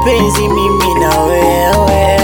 mapenzi mimi na wewe.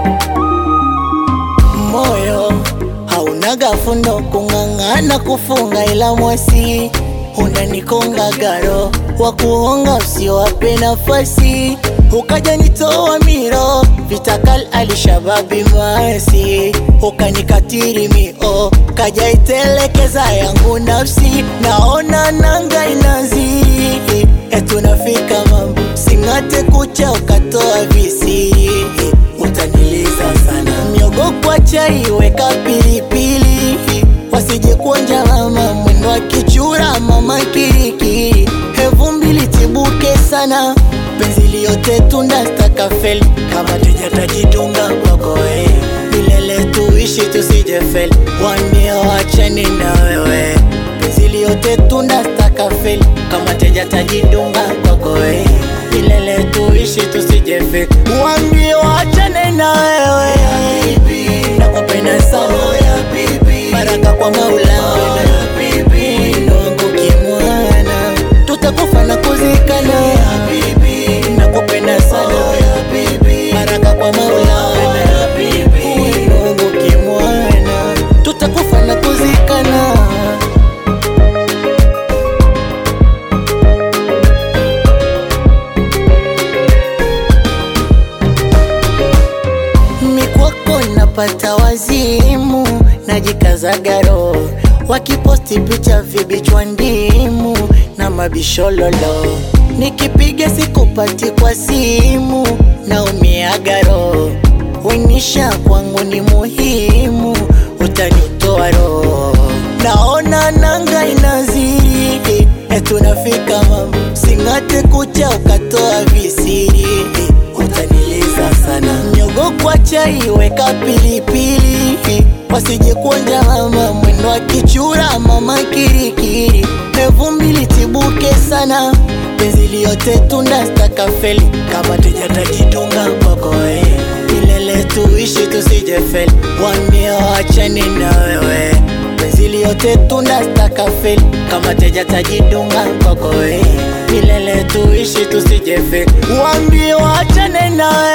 Moyo haunaga fundo kung'ang'ana kufunga, ila mwasi unanikonga garo wa kuonga, usiwape nafasi ukaja nitoa miro vitakal alishababi masi ukanikatiri mio kaja itelekeza yangu nafsi naona nanga inaziri etunafika mambo sing'ate kucha ukatoa visiri utaniliza sana miogo kwa chai weka pilipili wasije kuonja mama mwendo wa kichura mama kirikiri hevu mbili tibuke sana penzi liyote tunda stakafeli kama tujatajidunga kwako we milele tuishi tusijefeli wambia wachani na wewe penzi liyote tunda stakafeli kama tujatajidunga kwako we milele tuishi tusijefeli wambia wachane na wewe nakupenda sana baraka kwa maula ndo wangu kimwana tutakufa na kuzikana nakupenda sana baraka kwa maula ndo wangu kimwana tutakufa na kuzikana mikwako napata wazimu najikazaga roho wakiposti picha vibichwa ndimu na mabishololo nikipiga sikupati kwa simu naumiaga roho wenisha kwangu ni muhimu utanitoa roho naona nanga inaziri etunafika mambo sing'ate kucha ukatoa visiri utaniliza sana miogo kwa chai weka pilipili wasije kuonja mama mwendo wa kichura mama kirikiri hevu mbili tibuke sana penzi liyote tunda stakafeli kama tujatajidunga kwako we milele tuishi tusijefeli wambia wachani na wewe penzi liyote tunda stakafeli kama tejatajidunga kwako we milele tuishi tusijefeli wambia wachane na wewe